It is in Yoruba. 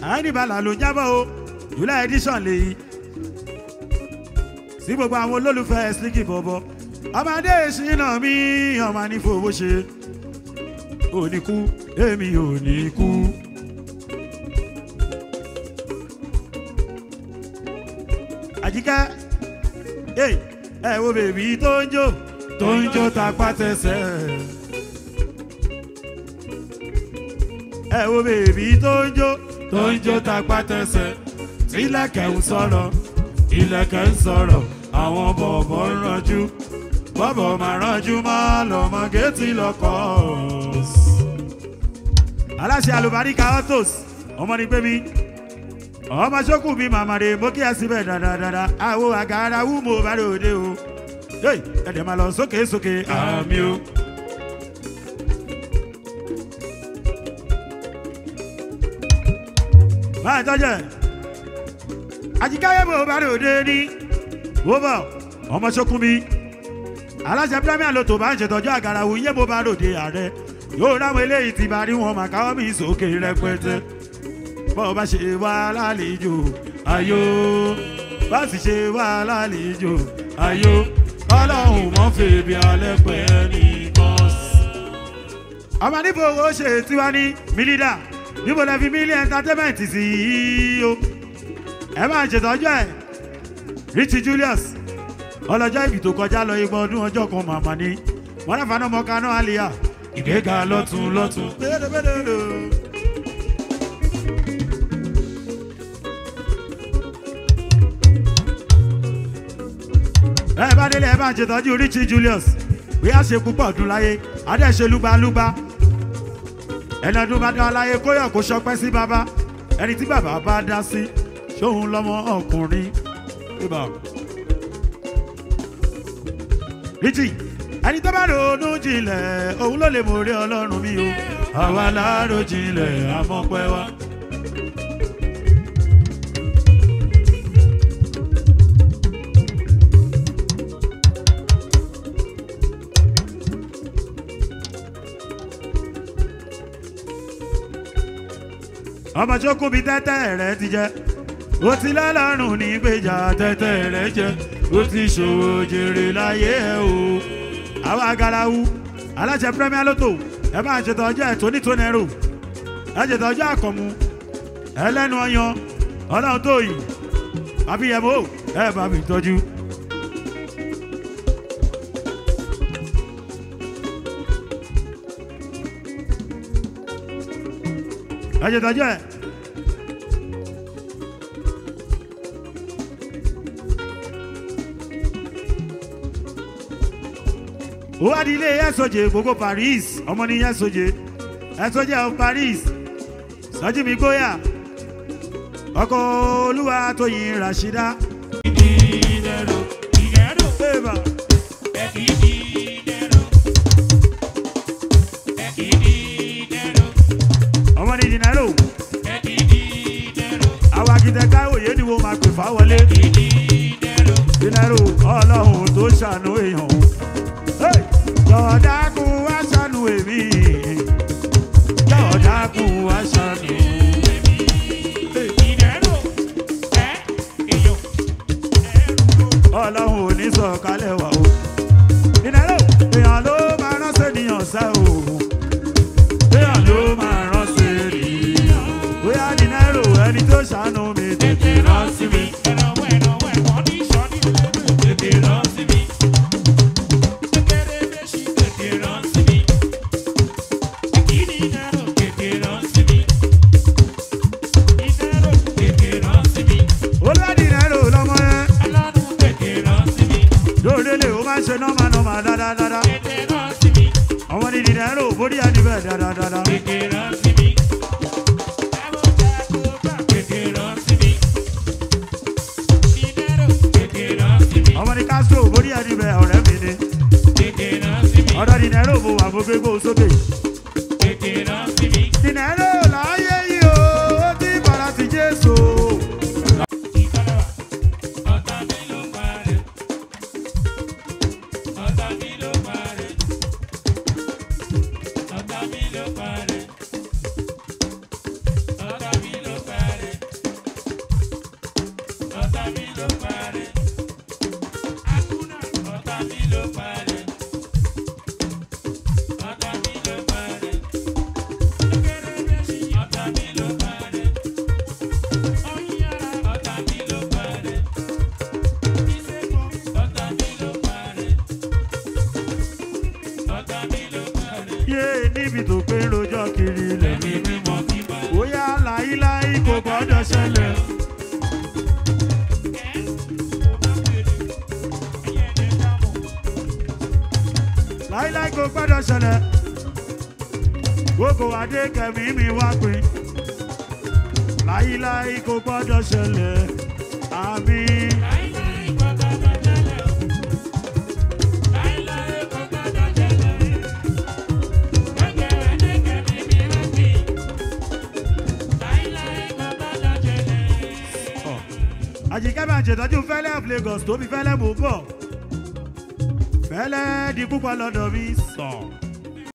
àìníbalà ló ń jábọ̀ o july edition lèyí sí gbogbo àwọn olólùfẹ́ slicky bọ̀bọ̀ ọmọdé ìṣínà mi ọmọ ní fowó ṣe ò ní kú èmi ò ní kú. àjíkẹ́ ẹ ẹ wo bèbí tó ń jó tó ń jó tapá tẹsẹ̀. ẹ wo bèbí tó ń jó tó ń jó tapá tẹsẹ̀ tílẹ̀kẹ̀ ń sọ̀rọ̀ ilẹ̀kẹ̀ ń sọ̀rọ̀ àwọn bọ̀bọ̀ ń ranjú bọ́bọ̀ máa ranjú máa lọ́mọ géètì lọ́kọ̀. aláṣẹ àlùbáríkà autos ọmọ ní pé mi ọmọ sókù bíi màmàdé mo kí ẹ síbẹ̀ dáadáa àwo àgàrà wú mo bá ròde o ẹ̀dẹ̀ máa lọ sókè sókè àmì o. máa tọ́jẹ̀ àjíkáyé mo bá ròde ní wọ́bọ̀ ọmọ sókùn mi aláṣẹ premier lotto bá ń ṣètọ́jú àgàrà wù yé mo bá ròde ààrẹ yóò ráwọn eléyìí ti bá rí wọn màkàwọ́ mi sókè rẹpẹtẹ bọ́ bá ṣe wá lálejò ayó bá sì ṣe wá lálejò ayó ọlọ́run mọ́ fèbí alẹ́ pẹ́ ní bọ́ọ̀sì. ọmọ níbo owó ṣe tiwa ní mílídà níbo lẹ fi mílí entertainment sí i o ẹ máa ṣètọ́jú ẹ̀ richie julius ọlọ́jọ́ ìbí tó kọjá lọ igbó ọdún ọjọ́ kan màmá ní wọn náà faná mọ́ kaná àlìyá ìgbéga lọ́tún lọ́tún. ẹ bá délé ẹ bá ń ṣètọ́jú richie julius bí a ṣe púpọ̀ ọdún láyé adẹ́ṣe lúgbàlúgbà ẹni ọdún bá dá láyé kóyọ̀ kó ṣọpẹ́ sí bàbá ẹni tí bàbá bá dá sí ṣóun lọ́mọ ọkùnrin. richie ẹni tó bá ronú jinlẹ̀ òun ló lè mọ̀ rí ọlọ́run mi o àwa láàárọ̀ jinlẹ̀ àmọ́pẹ́ wa. ọmọ tó kún bí tẹ́tẹ́ rẹ ti jẹ́ ó ti lọ́lọ́run ní gbèjà tẹ́tẹ́ rẹ jẹ́ ó ti ṣòwò jèrè láyé ẹ o. àwọn agarawu aláṣẹ premier lotto ẹ máa ṣètọ́jú ẹ̀ tóní tó nẹ́rù ẹ ṣètọ́jú àkànmú ẹlẹ́nu ọyàn ọlọ́run tó yìí àbíyẹ̀mọ́ ẹ bá mi tọ́jú. ẹ ṣètọ́jú ẹ̀. ó wá di ilé ẹ̀sọ́jẹ̀ gbogbo paris ọmọ ní ẹ̀sọ́jẹ̀ ẹ̀sọ́jẹ̀ of paris sọ́jí mi gbóyà ọkọ̀ olúwa tó yin rashida. Eva. ọmọ ní dinaro àwọn akitẹ́ká òye ni wọ́n máa pè fáwọlé dinaro ọlọ́run tó ṣàánú èèyàn jọ̀ọ́dákun wá ṣàánú èmi jọ̀ọ́dákun wá ṣàánú. ọlọ́run ò ní sọ̀kalẹ̀ wá o. ìnáwó èèyàn ló máa ránṣẹ́ ènìyàn sá o. èèyàn ló máa ránṣẹ́ ènìyàn. bóyá dinero ẹni tó ṣàánú mi tètè rán sí mi. tètè rán sí mi. olúwa dinero lọmọ yẹn. lóòrèlè ó máa ń ṣe nọ́mà nọ́mà dáadáa. ọmọ ní dinero bórí àdìbẹ̀ dáadáa. ọmọ ní castro bórí àdìbẹ̀ ọ̀rẹ́ mi ni. ọ̀dọ̀ dinero mo wà mo gbé gbó sókè. dinero láyé yìí o ó ti bàrà sí jésù. yé níbi tó pé rojọ́ kiri lẹ́mí mímọ́ bóyá láíláí kò gbọ́dọ̀ ṣẹlẹ̀. láíláí kò gbọ́dọ̀ ṣẹlẹ̀ gbogbo adé kẹ̀mí mi wá pin láíláí kò gbọ́dọ̀ ṣẹlẹ̀ àmì. àjìká bá ń ṣètọ́jú fẹ́lẹ́ of Lagos tó fi fẹ́lẹ́ mú bọ̀ fẹ́lẹ́ di púpọ̀ lọ́dọ̀ mi sàn.